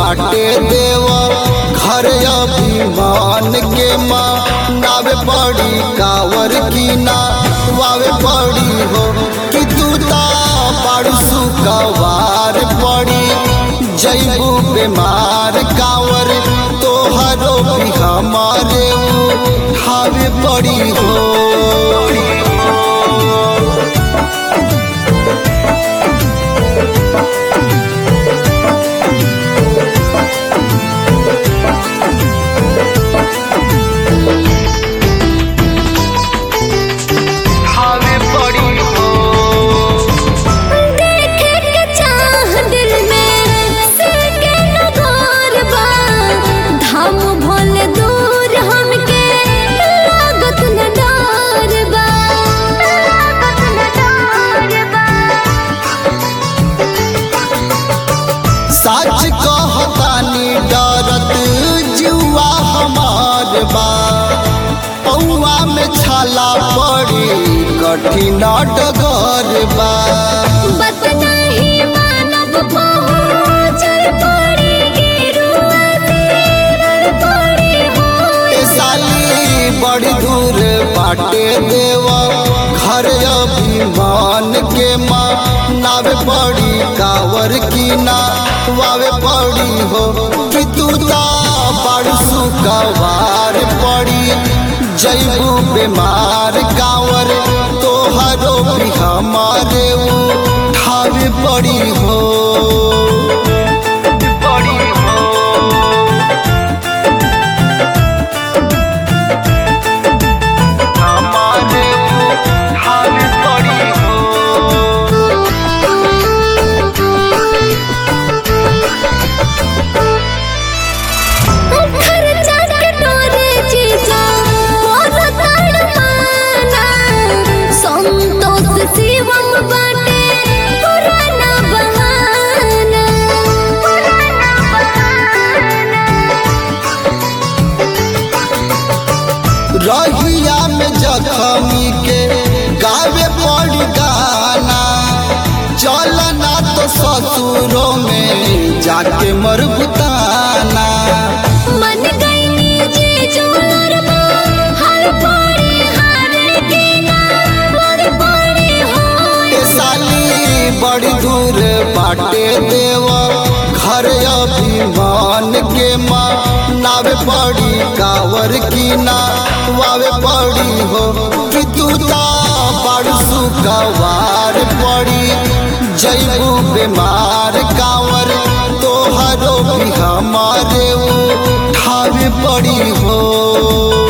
बाटे देव घर अभिमान के माँ नावे पड़ी कावर की ना वावे पड़ी हो कि तू ता पाड़ू सुकवार पड़ी जैबू बीमार कावर तोहरो भी हमारे हावे पड़ी हो हावे पड़ी हो देखे के चाह दिल में सके न घर बा धाम भोल दूर हमके लागत न डर बा लागत न डर बा सच कहतानी डरत जुआ हमार बा पौआ में छाला पड़ी कठिन डगर बा बत नहीं मानव पहुँचल पड़ी गिरुआ तेरर पड़ी हो ए साली बड़ी दूर बाटे देव घर अभिमान के माँ नावे पड़ी कावर की ना वावे पड़ी हो कि तू ता बड़ सुकवार पड़ी जैबू बीमार कावर तोहरो भी हमारे ठावे पड़ी हो पड़ी हो हमारे हाल पड़ी हो खर्चा के तोरे जीजा मोर तड़पाना संतोष शिवम बाटे पुराना बहाना पुराना बहाना रहिया में जखमी के गावे पड़ी गाना चलना तो ससुरों में जाके मर बुताना मन गईनी जीजू लरमा हर पड़ी हार के ना हर पड़ी हो ए साली बड़ी दूर बाटे देव घर अभिमान के माँ नावे पड़ी कावर की ना वावे पड़ी हो कि तू ता बड़ सुकवार पड़ी जैबू बीमार कावर तोहरो भी हमारे ठावे पड़ी हो